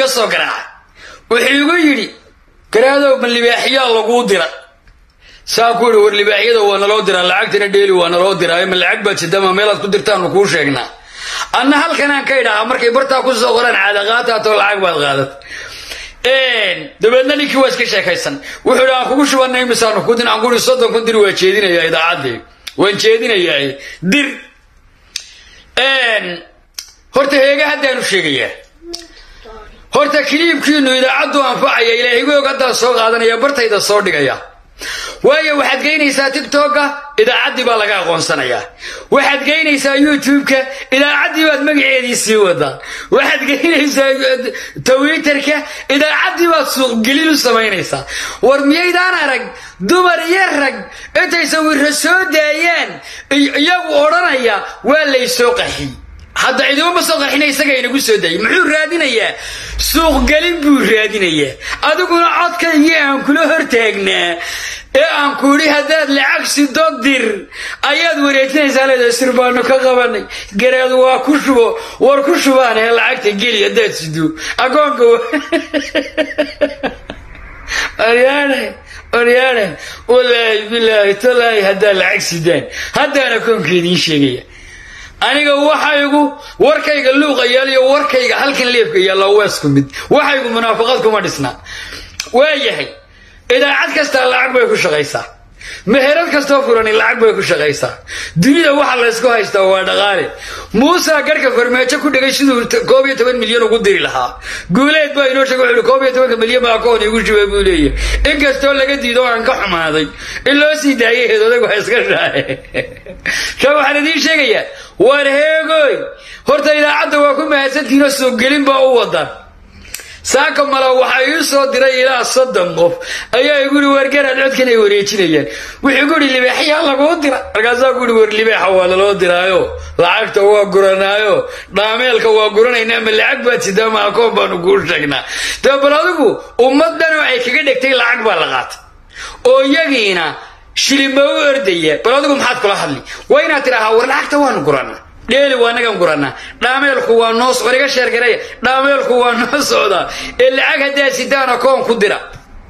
soo garaacay wuxuu igu yidhi garaadow ma libaaxiyaa laguu dira saa ku yidhi war libaaxyada waa naloo diraa lacagtana dheeli waa naloo diraayo ma lacag baad sidama meelaad ku dirtaanu kuu sheegnaa anna halkanaan ka idhahaa markay bartaa ku soo qoraan caadaqaataatoo lacag baad qaadat dabeedna ninkii waa iska sheekaysan wuxuu idhi aan kugu shubanay misaanu ku din aan kuhi soddon kun dir waa jeedinayaa idaacaddii waan jeedinayaa dir horta heega haddaanu sheegayaa horta kiliibkiinu idaacaddu anfacaya ilaahigoog haddaan soo qaadanaya bartayda soo dhigaya waayo waxaad geynaysaa tigtokga idaacaddii baa laga aqoonsanayaa waxaad geynaysaa youtube-ka idaacaddii baad magaceedii sii wadaa waxaad geynaysaa twitterka idaacaddii baad suuqgelin u samaynaysaa war miyaydaan arag dumar iyo rag intay sawirra soo daayaan iyagu odhanaya waa laysoo qaxiy hadda cidimama soo qarxina isaga inagu soo daayay muxuu raadinayaa suuqgelin buu raadinayaa adiguna codkaygii aan kula hortaagnaa ee aan ku idhi haddaad lacag sido dir ayaad wareejinaysaa leedahay sir baanu ka qabanay garaadu waa ku shubo war ku shubaan ee lacagta geli haddaad sido agoonka oryaane oryaane walaahi bilaahi talaahi haddaad lacag sidaan haddaan akoonka idiin sheegaya aniga waxaygu warkayga luuqa yaal iyo warkayga halkan leebka yaalla waa isku mid waxaygu munaafaqad kuma dhisna waa yahay idaacad kastaa lacag bay ku shaqaysaa meherad kastoo furani lacag bay ku shaqaysaa dunida waxa laysku haystaa waa dhaqaale muusa garhka farmaajo ku dhegay siduu koob iyo toban milyan ugu diri lahaa guuleed baa inoo sheegay wuxuu koob iyo tobanka milyan baa akoon igu shubay buu leeyahay inkastoo laga diido aan ka xumaaday in loo sii daayay heed odagu ha iska shaahe ka waxaan idiin sheegayaa war heegoy horta idaacadda waa ku mahadsantihiinoo soo gelin baa u wadan saaka mala waxaa ii soo diray ilaa soddon qof ayaa igu ihi wargaraad codkan ay wareejinayaan wuxuu gu ihi libaaxyaa laguu dira markaasaa ku ihi war libaaxa waa laloo diraayo lacagta waa guranaayo dhaameelka waa guranaynaa ma lacag baad sidaa ma akoon baanu kuu sheegnaa dee bal adigu ummaddanoo ay kaga dhegtay lacag baa la qaatay oo iyagiina shilima u ordaya bal adigu maxaad kula hadli waa inaad tidhaahaa war lacagta waanu guranaa dheeli waa nagan guranaa dhaameelku waa noo war iga sheergaraya dhaameelku waa noo socdaa ee lacag haddaad sidaan akoon ku dira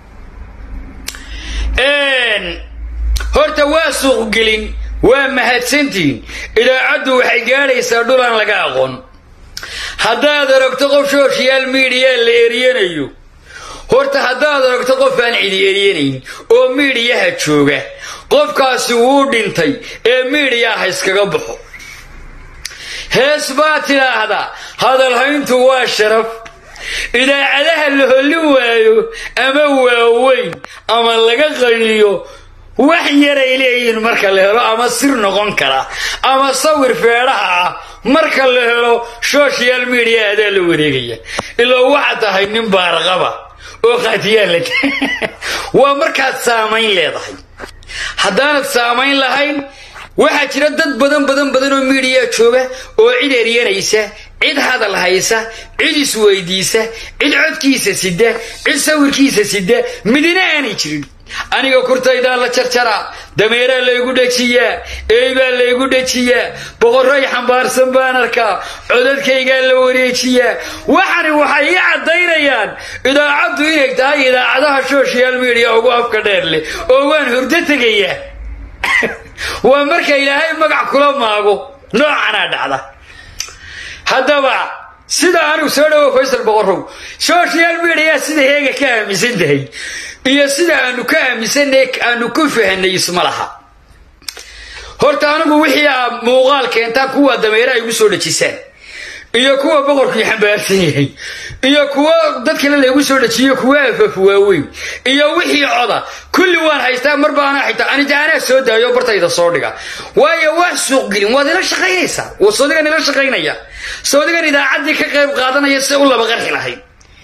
horta waa suuqgelin waa mahadsantihiin idaacaddu waxay gaadhaysaa dhul aan laga aqoon haddaad aragto qof social media la eriyanayo horta haddaad aragto qof aan cidi eryanayn oo miidhiyaha jooga qofkaasi wuu dhintay ee miidhiyaha iskaga baxo hees baa tidhaahdaa hadalhayntu waa sharaf idaacadaha la hollin waayo ama waaweyn ama laga qaliyo wax yaray leeyihiin marka la helo ama sir noqon kara ama sawir feedhaha ah marka la helo social media adaa la wareegaya ilaa waxaad tahay nin baarqaba oo khaatiyaalla waa markaad saamayn leedahay haddaanad saamayn lahayn waxaa jira dad badan badan badan oo miidiya jooga oo cid eryanaysa cid hadal haysa cid isweydiisa cid codkiisa sida cid sawirkiisa sida midina aanay jirin aniga kurtaydaa la jarjaraa dameeraa laygu dhejiyaa eeybaa laygu dhejiyaa boqorroy xambaarsan baan arkaa codadkaygaa la wareejiyaa waxani waxay ii caddaynayaan idaacaddu inay tahay idaacadaha social media ugu afka dheer leh oo waan hurdo tegayaa waa marka ilaahay magac kula maago noocanaa dhacda haddaba sida anigu soo dhawo faysal boqorrow social media sida heega ka aaminsan tahay iyo sida aanu ka aaminsanay aanu ku fahanay isma laha horta anigu wixii aa muuqaal keentaa kuwa dameera ay igu soo dhejisaan iyo kuwa boqorkii xambaarsan yahay iyo kuwa dad kale laygu soo dhejiyo kuwa afaf waaweyn iyo wixii coda kulli waan haystaa mar baana xitaa anita anaa soo daayo bartayda soo dhiga waayo waa suuqgelin waad ila shaqaynaysaa soodigan ila shaqaynaya soodigan idaacaddii ka qayb qaadanaya si u laba qarxi lahayd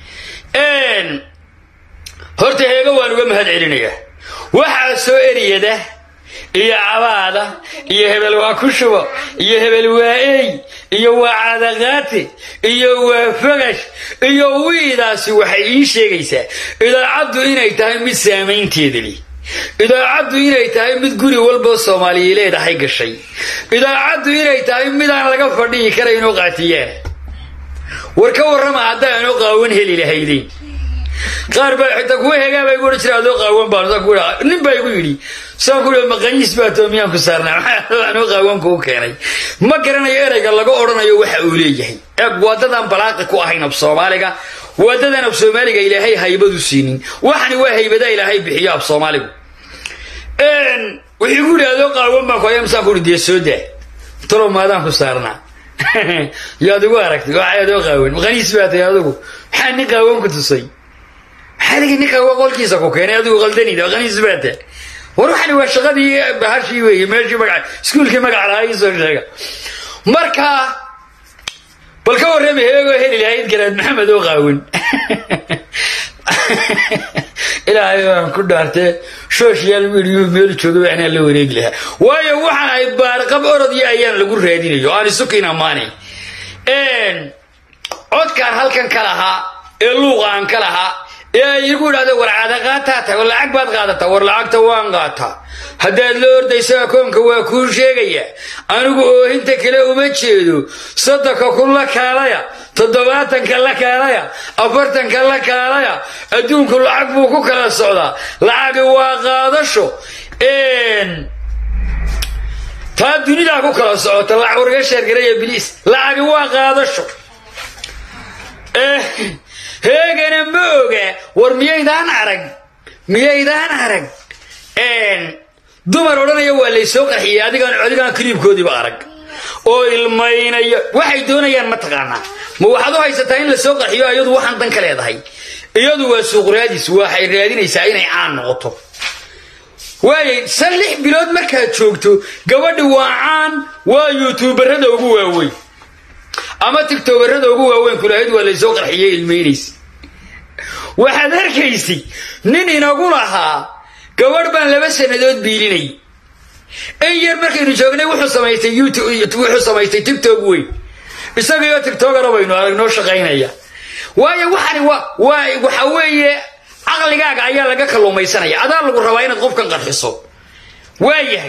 horta heega waan uga mahad celinayaa waxaa soo eriyada iyo cabaada iyo hebel waa ku shubo iyo hebel waa ey iyo waa cadaqaate iyo waa fogash iyo wiidaasi waxay ii sheegaysaa idaacaddu inay tahay mid saamaynteeda leh idaacaddu inay tahay mid guri walba soomaaliya leedahay gashay idaacaddu inay tahay midaan laga fadhihi karaynoo qaatiyaan war ka warrama haddaanoo qaawan heli lahaydeen qaar baa xitaa kuwa hegaa baa igu odhan jira adoo qaawan baan saa ku nin baa igu yidhi saan ku yidhi maqaniis baa toomiyaan ku saarnaa maxaa anuu qaawanku u keenay ma garanayo erayga laga odhanayo waxa uu leeyahay eeg waadadan balaaqi ku ahayn af soomaaliga waadadan af soomaaliga ilaahay haybadu siinin waxani waa haybada ilaahay bixiyo af soomaaligu wixii ku yidhi adoo qaawan baan ku haya masaan ku yidhi dee soo daa talow maadaan ku saarnaa yaad igu aragtay waxay adoo qaawan maqaniis baa tahay adigu maxaa nin qaawan ku tusay maxaa ligi ninka waa qolkiisa ku keenay adigu qaldanida qaniis baa tahay war waxani waa shaqadii bahashii weeye meeshii magaca iskuulkii magaca lahaa ii soo sheega marka bal ka warrami heegoo heli lahayd garaad maxamed oo qaawan ilaahay baan ku dhaartee social media meel jooga waxnaa la wareegi lahaa waayo waxaan ahay baarqab orodyo ayaan lagu raadinayo aan isukiin ammaanayn codkaan halkan ka lahaa ee luuqa aan ka lahaa ee ay igu idhahdo war cadaqaataa tahay war lacag baad qaadataa war lacagta waan qaataa haddaad la ordaysa akoonka waa kuu sheegaya anigu oohinta kale uma jeedo soddonka kun la kaalaya toddobaatanka la kaalaya afartanka la kaalaya adduunku lacag buu ku kala socdaa lacagi waa qaadasho taa dunidaa ku kala socota lacag warga sheergaraya biliis lacagi waa qaadasho heegana ma oga war miyaydaan arag miyaydaan arag dumar odhanaya waa laysoo qarxiyey adigaan adigaan kaliibkoodiiba arag oo ilmaynaya waxay doonayaan ma taqaanaa ma waxaad u haysataa in lasoo qarxiyo iyadu waxaan dan ka leedahay iyadu waa suuq raadis waxay raadinaysaa inay caan noqoto waayay san lix bilood markaad joogto gabadhi waa caan waa yuutuubarada ugu waaweyn ama tigtobarada ugu waaweyn kulahayd waa laysoo qarxiyey ilmaynaysa waxaad arkaysay nin inagu lahaa gabadh baan laba sannadood biilinay in yar markaynu joognay wuxuu samaystay wuxuu samaystay tigtog weyn isagaiyo tigtogana baynu arag noo shaqaynaya waayo waxani waa waxa weeye caqligaaga ayaa laga kalluumaysanaya adaa lagu rabaa inaad qofkan qarxiso waa yahay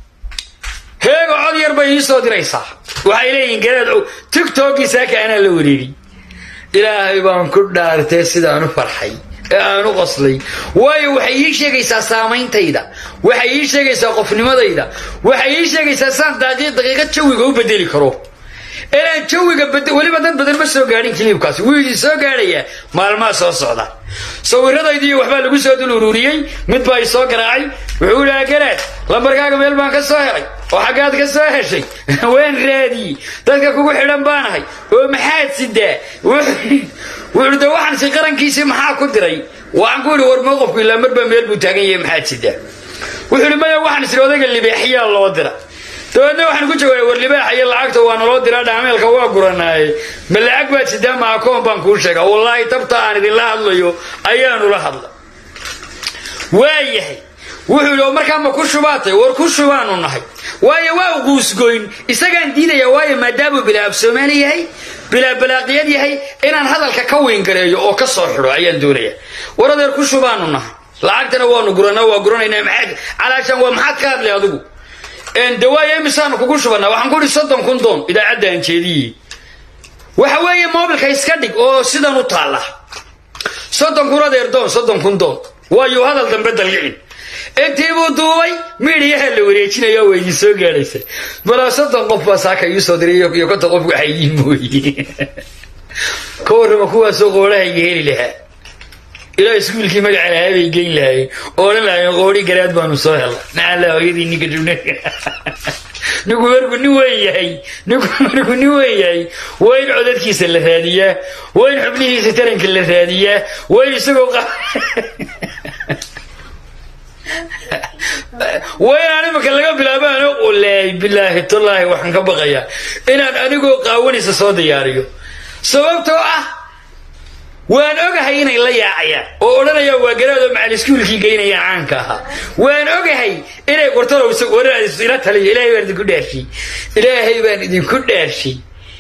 heego cod yar bay ii soo diraysaa waxay leeyihin garaad tigtogii saaka anaa la wareegay ilaahay baan ku dhaartee sidaan u farxay ee aan u qoslay waayo waxay ii sheegaysaa saameyntayda waxay ii sheegaysaa qofnimadayda waxay ii sheegaysaa saan daqiiqad jawiga u bedeli karo inaan jawiga weliba dad badan ma soo gaadhin kiliibkaasi wuu idin soo gaadhayaa maalmaha soo socda sawiradaydii waxbaa lagu soo dul ururiyey mid baa i soo garaacay wuxuu idhaha garaad lambarkaaga meel baan ka soo helay oo xaggaad ka soo heshay waan raadiyey dadka kugu xidhan baanahay oo maxaad sidaa wuxuu de waxaan si qarankiisii maxaa ku diray waxaan ku idhi war mowqofku ilaa marba meel buu taagan yahay maxaad sidaa wuxuu idhi maya waxaan isiri odayga libaaxyaa loo dira dabeedna waxaan ku jawaabay war libaaxa iyo lacagta waa naloo diraa dhaameelka waa guranaaye ma lacag baad sidaa ma akoon baan kuu sheega wallaahi tabta aan idinla hadlayo ayaanu la hadla waayahay wuxuu yidhi oo markaa ma ku shubaatay war ku shubaanu nahay waayo waa u quusgoyn isagaan diidaya waayo maadaamuu bilaa af soomaali yahay bilaa balaaqiyad yahay inaan hadalka ka weyngareeyo oo ka soo xidho ayaan doonaya war adeer ku shubaanu nahay lacagtana waanu guranaa waa guranaynaa maxaad calaashaan waa maxaad ka hadlay adigu dawaayo imisaanu kugu shubannaa waxaan ku idhi soddon kun doon idaacadda aan jeediyey waxa weeye moobilka iska dhig oo sidan u taalla soddon kun adeer doon soddon kun doon waayu hadal dambe dalgicin intii buu duubay miidhiyaha la wareejinaya waa idin soo gaadhaysa balaa soddon qof baa saaka ii soo diray iyo konton qof waxa ii mooye ka warrama kuwaasoo qoorahayga heli lahaa ilaa iskuulkii magaca lahaa bay geyn lahaayeen odhan lahaayeen qoori garaad baanu soo helna nacala hooyadii ninka jubna ninku marku nin weyn yahay ninku marku nin weyn yahay waa in codadkiisa la raadiyaa waa in xubnihiisa taranka la raadiyaa waa in isagoo waa inaan imika laga bilaabo ano ulaahi bilaahi tallaahi waxaan ka baqayaa inaan anigoo qaawanaysa soo diyaariyo sababtoo ah waan ogahay inay la yaacayaan oo odhanayaan waa garaadoo macal iskuulkii geynaya caanka ahaa waan ogahay inay qortalow ila taliyo ilaahay baan idinku dhaarshay ilaahay baan idinku dhaarshay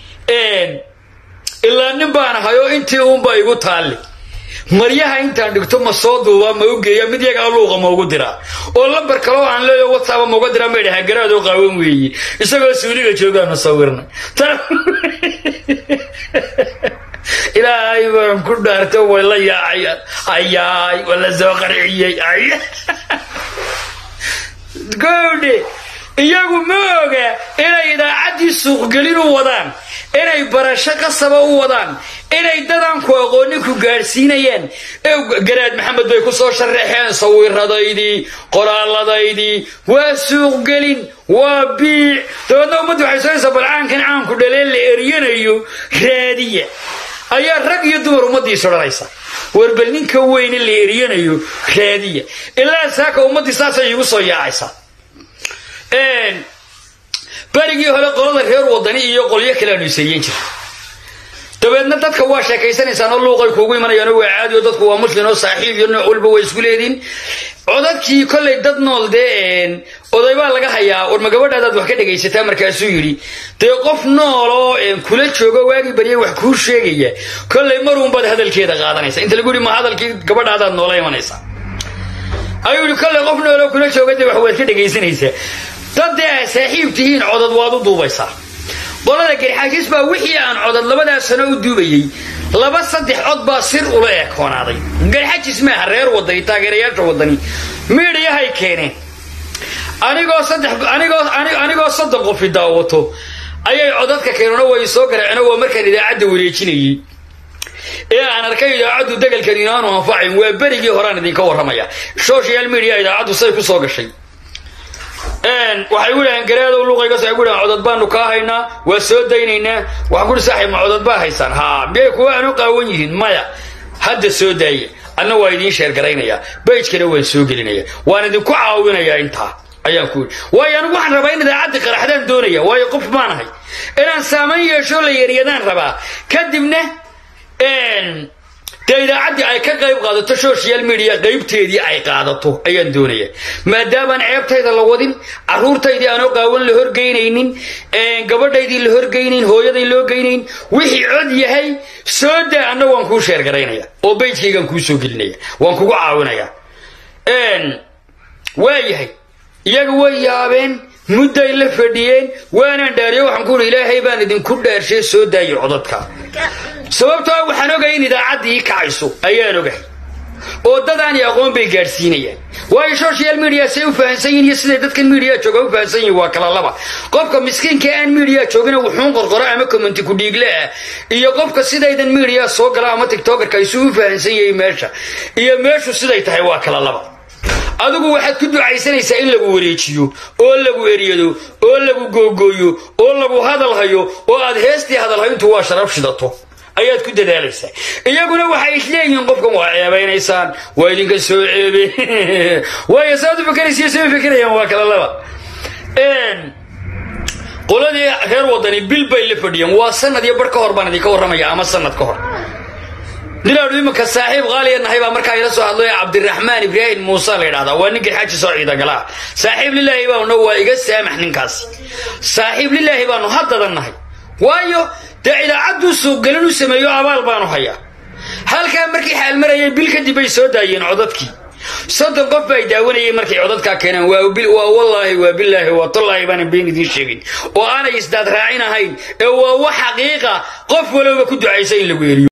ilaa nin baan ahay oo intii uunba igu taalli maryaha intaan dhigto ma soo duubaa ma u geeya mid yagaa luuqa ma ugu diraa oo lambar kaloo aan leeyo whatsapp ma uga diraa ma idhaha garaadoo qaawan weeye isagoo suuliga joogaanu sawirnay ilaahay baan ku dhaarto way la yaacayaan ayaay waa la soo qarciyey goodhe iyagu ma oga inay idaacaddii suuqgelin u wadaan inay barasho qasaba u wadaan inay dadanku aqoonin ku gaadhsiinayaan garaad maxamed bay ku soo sharaxeen sawiradaydii qoraalladaydii waa suuqgelin waa biic dabeedna ummaddu waxay soonaysaa balcaankan caanku dhaleen la eryanayo raadiya ayaa rag iyo dumar ummaddiis odhanaysa warbal ninka weyne la eryanayo raadiya ilaa saaka ummaddii saasay iigu soo yaacaysaa berigii hore qolada reer wadani iyo qolyo kale aanu iseeyen jira dabeedna dadka waa sheekaysanaysaan oo luuqay kuugu imanayaan waa caadi oo dadku waa muslim oo saaxiib iyo nooc walba way isku leediin codadkii kollay dad nool dee oday baa laga hayaa warma gabadhaadaad wax ka dhegaysataa markaasuu yidhi dee qof nool oo kula joogo waagii baryay wax kuu sheegaya kollay maruunbaad hadalkeeda qaadanaysa inta lagu yidhi ma hadalkii gabadhaadaad noola imanaysaa ayuu yidhi kollay qof nool oo kula jooga dee wax waad ka dhegaysanaysaa dad dee aa saaxiib tihiin codad waad u duubaysaa qolada garxaajis baa wixii aan codad labadaa sano u duubayey laba saddex cod baa sir ula ekoonaaday garxajis maaha reer wadani taageerayaasha wadani miidhiyahay keeneen anigoo saddex anigoo anigoo soddon qofi daawato ayay codadka keeneno way soo garaaceen waa markaan idaacadda wareejinayey ee aan arkay idaacaddu degalkan inaanu anfacayn waa berigii horaan idinka warramaya social media idaacaddu say ku soo gashay waxay gu dhahaan garaadow luuqaygas ay gu dhahaan codad baanu kaa haynaa waa soo daynaynaa waxaan kuhi saaxiib ma codad baa haysaan haa miyay kuwa aanu qaawan yihiin maya hadda soo daaya anna waa idiin sheergaraynayaa bayjkana waan soo gelinaya waan idinku caawinayaa intaa ayaan ku yidhi waayo anigu waxaan rabaa in idaacaddii qaraxdaan doonaya waayo qof maanahay inaan saamayn yeesho la yaryadaan rabaa kadibna dee idaacaddii ay ka qayb qaadato social media qaybteedii ay qaadato ayaan doonaya maadaamaan ceebtayda la wadin caruurtaydii aanoo qaawan la horgeynaynin gabadhaydii la horgeynayn hooyaday loo geynayn wixii cod yahay soo daa anna waan kuu sheergaraynaya oo baydkaygaan kuu soo gelinaya waan kugu caawinaya waa yahay iyaga way yaabeen mudday la fadhiyeen waanaan dhaariyo waxaan ku uhi ilaahay baan idinku dhaarshay soo daayo codadka sababtoo waxaan ogay in idaacaddii kacayso ayaan ogahay oo dad aan aqoon bay gaadhsiinayaan waayo social media say u fahansan yihin iyo siday dadkan media jooga u fahansan yihin waa kala laba qofka miskiinka aan media joogina wuxuun qorqoro ama commenti ku dhiigle ah iyo qofka sidaydan media soo gala ama tiktokerka isu u fahansan yahay meesha iyo meeshu siday tahay waa kala laba adigu waxaad ku ducaysanaysaa in lagu wareejiyo oo lagu eryado oo lagu googooyo oo lagu hadalhayo oo aad heestii hadalhayntu waa sharaf shidato ayaad ku dadaalaysaa iyaguna waxay isleeyihiin qofkan waa ceebaynaysaan waa idinka soo ceebe waayo saad u fakaraysiyo soo fakerayaan waa kala laba qoladii reer wadani bil bay la fadhiyeen waa sanad iyo bar ka hor baan idinka warramaya ama sanad ka hor dilaadhu imanka saaxiib qaaliya nahay baa markaa ila soo hadlay cabdiraxmaan ibraahim muuse la yidhahdaa waa nin garxaaji soo ciidagalaa saaxiib lilaahi baanu waa iga saamax ninkaasi saaxiib lilaahi baanu haddadan nahay waayo dee idaacadduu suuqgelin u sameeyo abaal baanu hayaa halkaa markii xaalmarayay bil kadib bay soo daayeen codadkii soddon qof bay daawanayay markay codadkaa keeneen waa wallaahi waa bilaahi waa tallaahi baana been idiin sheegin oo aanay isdaad raacin ahayn ee waa wax xaqiiqa qof walowba ku ducaysa in lagu eriyo